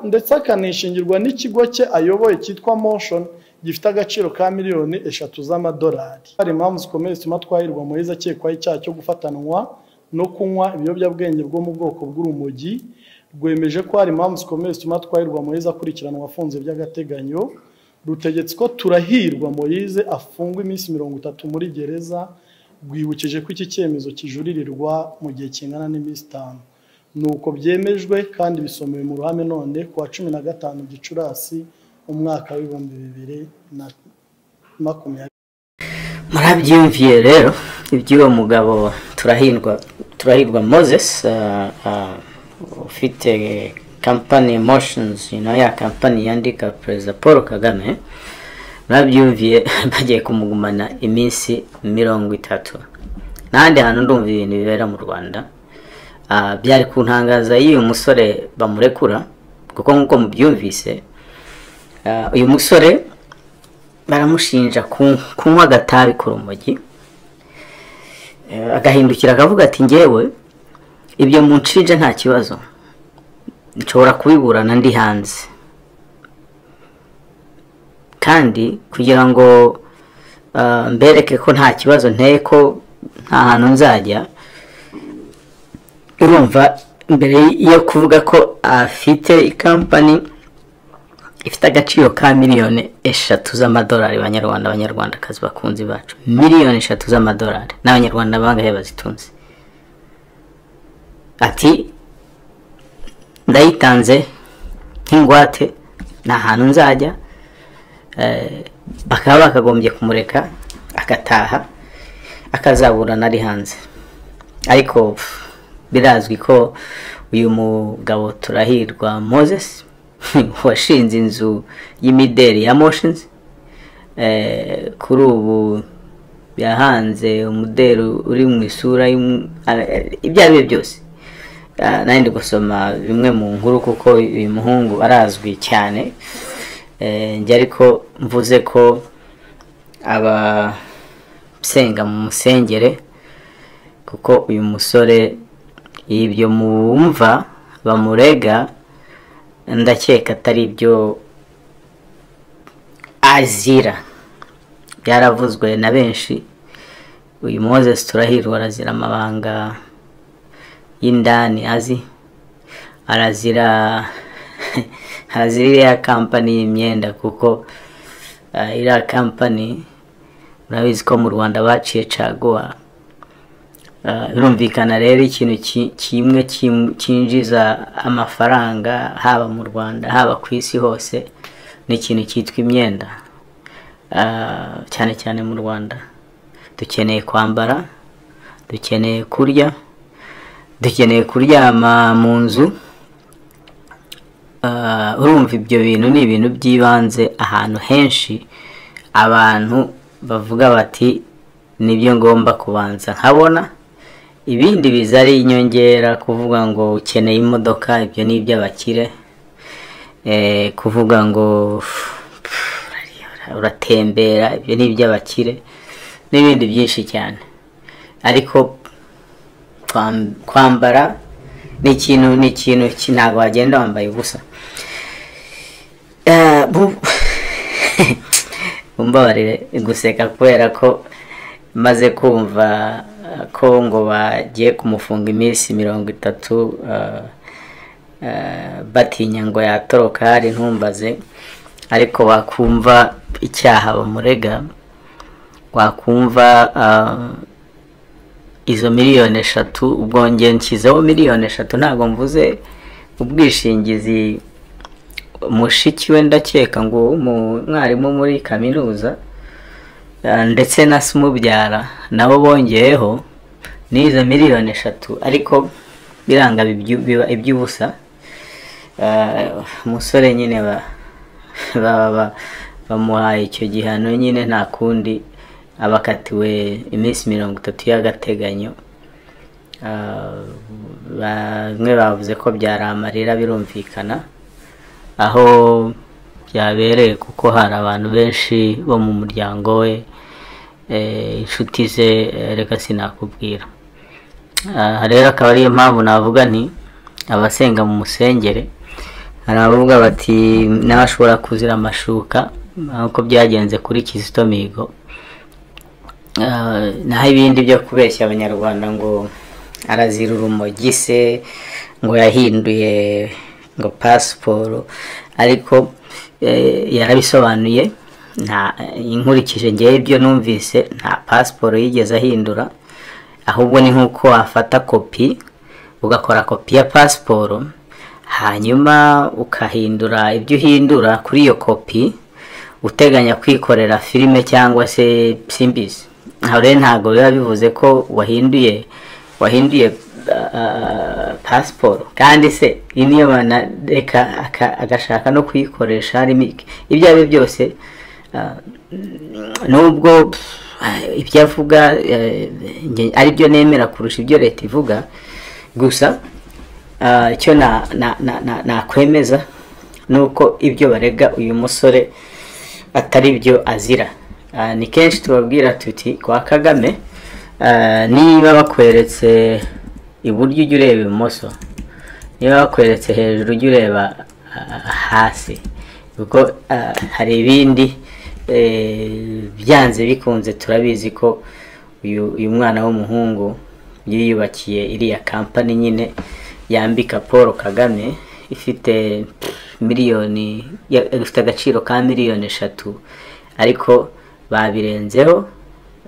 ndetse akanishingirwa n'ikigo cye ayoboye cyitwa motion gifite agaciro ka miliyoni eshatu z'amadolari hari impamvu zikomeye zituma twahirwa muheza akekwaho icyaha cyo gufatanwa no kunywa ibiyobyabwenge bwo mu bwoko bw'urumogi rwemeje ko hari impamvu zikomeye zituma twahirwa muheza akurikiranwa afunze by'agateganyo rutegetse ko turahirwa muyize afungwa iminsi mirongo itatu muri gereza rwibukije ko iki cyemezo kijuririrwa mu gihe kingana n'iminsi itanu nuko byemejwe kandi bisomewe mu ruhame none ku wa cumi na gatanu gicurasi umwaka w'ibihumbi bibiri na makumyabiri murabyiyumviye rero iby'uwo mugabo turahirwa turahirwa moses ufite kampani motions na ya kampani yandika perezida paul kagame murabyumviye bagiye kumugumana iminsi mirongo itatu n'ahandi hantu ndumva ibintu bibera mu rwanda byari ku ntangaza y'uyu musore bamurekura kuko nk'uko mubyumvise uyu musore baramushinja kunywa agatabi ku rumogi agahindukira akavuga ati ngewe ibyo munshinja nta kibazo nshobora kubiburana ndi hanze kandi kugira ngo mbereke ko nta kibazo nteye ko nta hantu nzajya urumva mbere yo kuvuga ko afite ikampani ifite agaciro ka miliyoni eshatu z'amadolari abanyarwanda abanyarwandakazi bakunzi bacu miliyoni eshatu z'amadolari n'abanyarwanda bangahe bazitunze ati ndayitanze nk'ingwate nta hantu nzajya bakaba bakagombye kumureka agataha akazaburana ari hanze ariko birazwi ko uyu mugabo turahirwa moses washinze inzu y'imideli ya moshinizi kuri ubu yahanze umudeli uri mu isura ibyo ari byo byose nandi gusoma bimwe mu nkuru kuko uyu muhungu arazwi cyane njye ariko mvuze ko abasenga mu musengere kuko uyu musore ibyo mwumva bamurega ndakeka atari ibyo azira byaravuzwe na benshi uyu moses turahirwa arazira amabanga y'indani azi arazira arazira iriya kampani y'imyenda kuko iriya kampani murabizi ko mu rwanda baciye caguwa birumvikana rero ikintu kimwe cyinjiza amafaranga haba mu rwanda haba ku isi hose ni ikintu cyitwa imyenda cyane cyane mu rwanda dukeneye kwambara dukeneye kurya dukeneye kuryama mu nzu urumva ibyo bintu ni ibintu by'ibanze ahantu henshi abantu bavuga bati nibyo ngomba kubanza nkabona ibindi biza ari inyongera kuvuga ngo ukeneye imodoka ibyo ni iby'abakire kuvuga ngo uratembera ibyo ni iby'abakire n'ibindi byinshi cyane ariko kwambara ni ikintu ni ikintu ntabwo wagenda wambaye ubusa mbabarire guseka kubera ko maze kumva ko ngo bagiye kumufunga iminsi mirongo itatu batinya ngo yatoroka hari ntumbaze ariko wakumva icyaha bamurega wakumva izo miliyoni eshatu ubwongere nshyizeho miliyoni eshatu ntabwo mvuze ubwishingizi mushiki we ndakeka ngo umwarimu muri kaminuza ndetse na se umubyara nabo bongeyeho n'izo miliyoni eshatu ariko biranga biba iby'ubusa umusore nyine bamuhaye icyo gihano nyine nta kundi abakatiwe iminsi mirongo itatu y'agateganyo bamwe bavuze ko byari amarira birumvikana aho byabereye kuko hari abantu benshi bo mu muryango we inshuti ze reka sinakubwira rero akaba ariyo mpamvu navuga nti abasenga mu musengere hari abavuga bati nawe ashobora kuzira amashuka nk'uko byagenze kuri kizito mihigo Ah, naho ibindi byo kubeshya abanyarwanda ngo arazira urumogi se ngo yahinduye ngo pasiporo ariko eh, yarabisobanuye nta inkurikije ngewe ibyo numvise nta pasiporo yigeze ahindura ahubwo ni nk'uko wafata kopi ugakora kopi ya pasiporo hanyuma ukahindura ibyo uhindura kuri iyo kopi uteganya kwikorera filime cyangwa se simbizi aho rero ntabwo biba bivuze ko wahinduye wahinduye ah, pasiporo kandi se iyi niyo mana reka aka- agashaka no kuyikoresha harimo iki? ibyo ari byo byose ah, nubwo ah, ibyo avuga eh, nge- ari byo nemera kurusha ibyo leta ivuga gusa ah, icyo na- na- na- na- nakwemeza ni uko ibyo barega uyu musore atari byo azira Ah, ni kenshi tubabwira tuti kwa kagame ah, niba bakweretse iburyo ujya ureba ibumoso niba bakweretse hejuru ujya ureba ah, hasi kuko ah, hari ibindi eh, byanze bikunze turabizi ko uyu uyu mwana w'umuhungu yiyubakiye iriya kampani nyine yambika paul kagame ifite miliyoni ya- ifite agaciro ka miliyoni eshatu ariko babirenzeho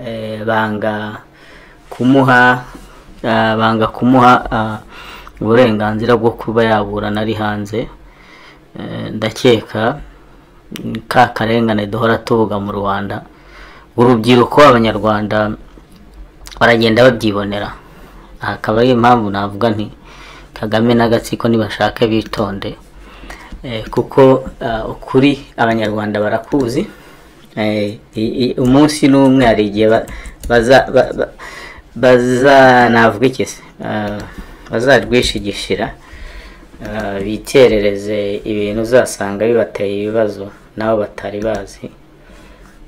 eh, banga kumuha ah, banga kumuha ah, uburenganzira bwo kuba yaburana ari hanze Eh, ndakeka mm, ka karengane duhora tuvuga mu rwanda urubyiruko abanyarwanda baragenda babyibonera Aha akaba ari impamvu navuga nti kagame n'agatsiko nibashaka bitonde Eh, kuko ah, ukuri abanyarwanda barakuzi Eh, i- i- umunsi n'umwe hari igihe ba- baza ba- ba- baza- navuga iki se Ah, bazarwishigishira Ah, biterereze ibintu uzasanga bibateye ibibazo nabo batari bazi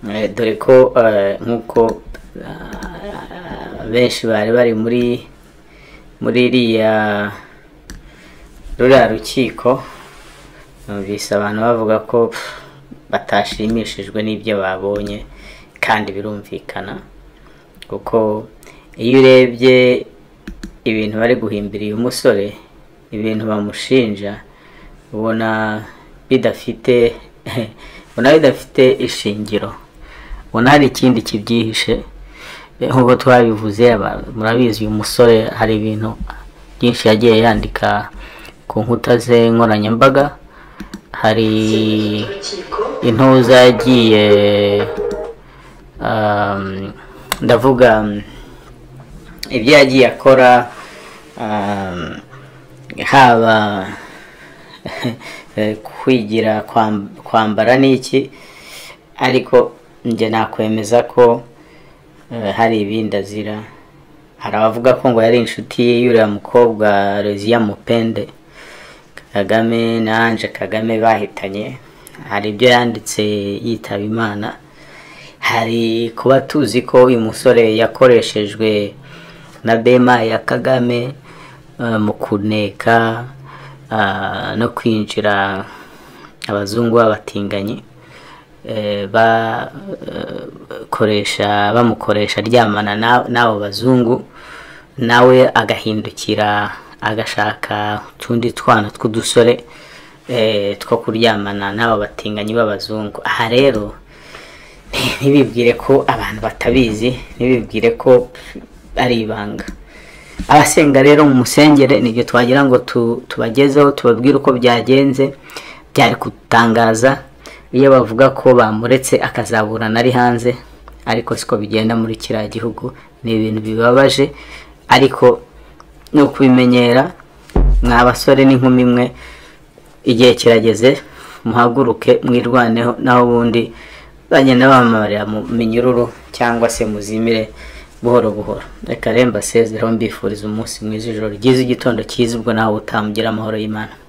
Eh, dore ko eh, nk'uko ah, benshi bari bari muri muri iriya ruriya rukiko numvise abantu bavuga ko pff, batashimishijwe n'ibyo babonye kandi birumvikana kuko iyo urebye ibintu bari guhimbira uyu musore ibintu bamushinja ubona bidafite ubona bidafite ishingiro ubona hari ikindi kibyihishe Eh, nk'uko twabivuze aba- murabizi uyu musore hari ibintu byinshi yagiye yandika ku nkuta ze nkoranyambaga hari intuza yagiye um, ndavuga um, ibyo yagiye akora um, haba eh, kwigira kwam- kwambara n'iki ariko njye nakwemeza ko eh, hari ibindi azira hari abavuga ko ngo yari inshuti y'uriya mukobwa Rosia Mupende Kagame na Ange Kagame bahitanye hari ibyo yanditse yitaba Imana hari kuba tuzi ko uyu musore yakoreshejwe na Bema ya Kagame eh, mu kuneka ah, no kwinjira abazungu b'abatinganyi eh, ba- eh, koresha bamukoresha aryamana na- n'abo bazungu nawe agahindukira agashaka utundi twana tw'udusore eh, two kuryamana n'abo batinganyi b'abazungu aha rero ntibibwire ko abantu batabizi ntibibwire ko ari ibanga abasenga rero mu musengere nibyo twagira ngo tu- tubagezeho tubabwire uko byagenze byari kutangaza iyo bavuga ko bamuretse akazaburana ari hanze ariko siko bigenda muri kiriya gihugu ni ibintu bibabaje ariko ni ukubimenyera mwa basore n'inkumi mwe igihe kirageze muhaguruke mwirwaneho naho ubundi bagenda bamamarira mu minyururu cyangwa se muzimire buhoro buhoro reka remba sezereho mbifuriza umunsi mwiza ijoro ryiza igitondo cyiza ubwo nawe utamugira amahoro y'imana